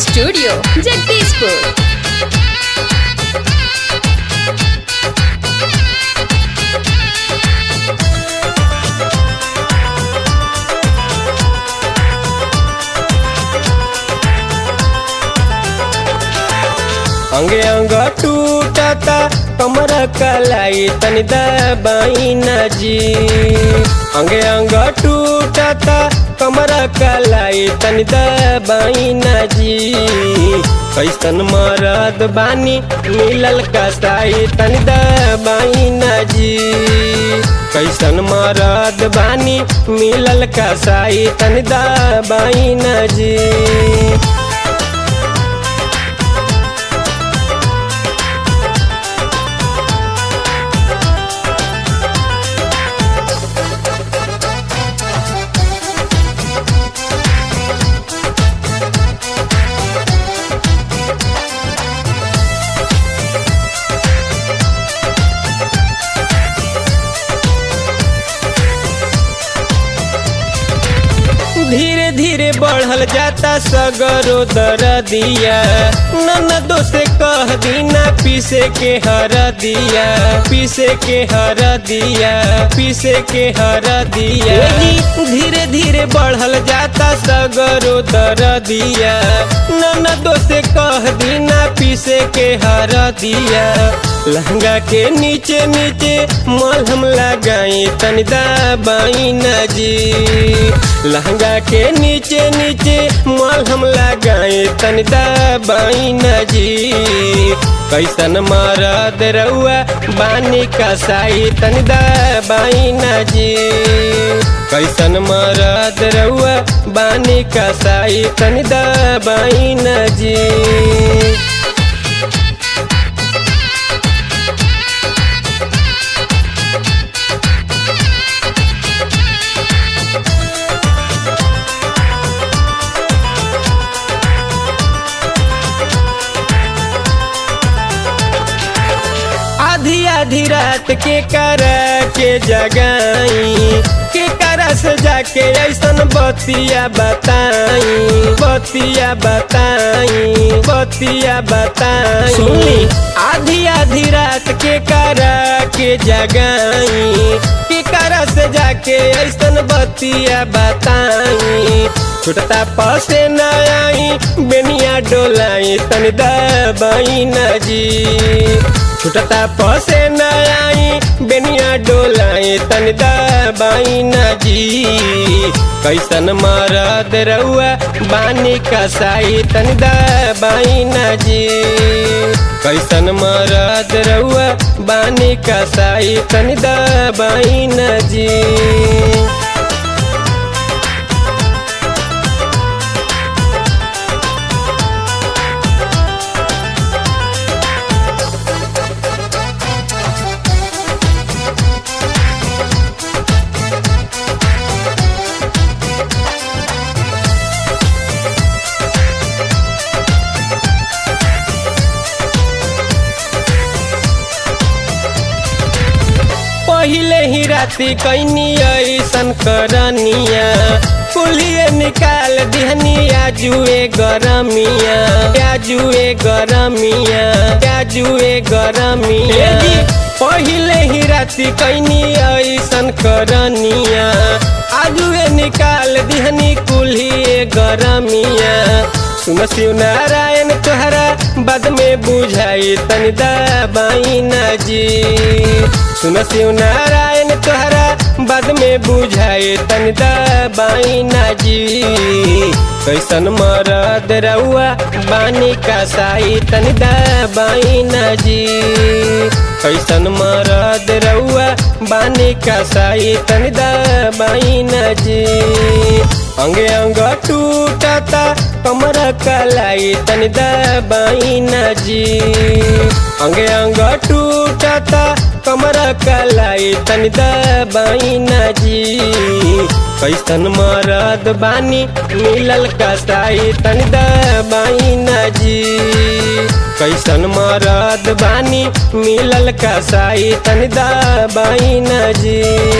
studio Jagdishpur अंगे अंग टूटता कमर कलाई तनि दबाई न जी अंगे अंग टूटता कमर कलाई तनि दबाई न जी कैसन मरद बानी मिलल कसाई तनि दबाई न जी कैसन मरद बानी मिलल कसाई तनि दबाई न जी धीरे धीरे बढ़ल जाता सगरो दरदिया ननदो से कह दीना पीसे के हर दिया पीसे के हर दिया पीसे के हर दिया धीरे धीरे बढ़ल जाता सगरो दरदिया ननदो से कह दीना पीसे के हर दिया लहंगा के नीचे नीचे मलहम लगाई तनि दबाई न जी लहंगा के नीचे नीचे मलहम लगाई तनि दबाई न जी कैसन मरद रउआ बानी कसाई तनि दबाई न जी कैसन मरद रउआ बानी कसाई तनि दबाई न जी आधी आधी रात के कर के जगाई के करा से जाके ऐसन बतिया बताई बतिया बताई बतिया बताई सुनी आधी आधी रात के कर के जगाई के करा से जाके ऐसन बतिया बताई छुटता पसे न आई बेनिया डोलाई तनि दबाई न जी छुटता पसे न आई बेनिया डोलाई तन दबाई न जी कैसन मरद रउआ बानी कसाई तन दबाई न जी कैसन मरद रउआ बानी कसाई तन दबाई न जी पहिले ही राती कैनी ऐसन करनिया कुलिए निकाल दिहनिया जुए गरमिया क्या जुए गरमिया क्या जुए गरमिया पहिले ही राती कैनी ऐसन करनिया आजुए निकाल दिहनी कुलिए गरमिया सुन शिव नारायण तोहरा बाद में बुझाई तनि दबाई न जी सुन शिव नारायण तोहरा बाद में बुझाए तन दबाई ना जी कैसन मरद रउआ बानी कसाई तन दबाई ना जी कैसन मरद रउआ बानी कसाई तन दबाई ना जी अंगे अंग टूटता कमर कलाई तनि दबाई न जी अंगे अंग टूटता कमर कलाई तनि दबाई न जी कैसन मरद बानी मिलल कसाई तनि दबाई न जी कैसन मरद बानी मिलल कसाई तनि दबाई न जी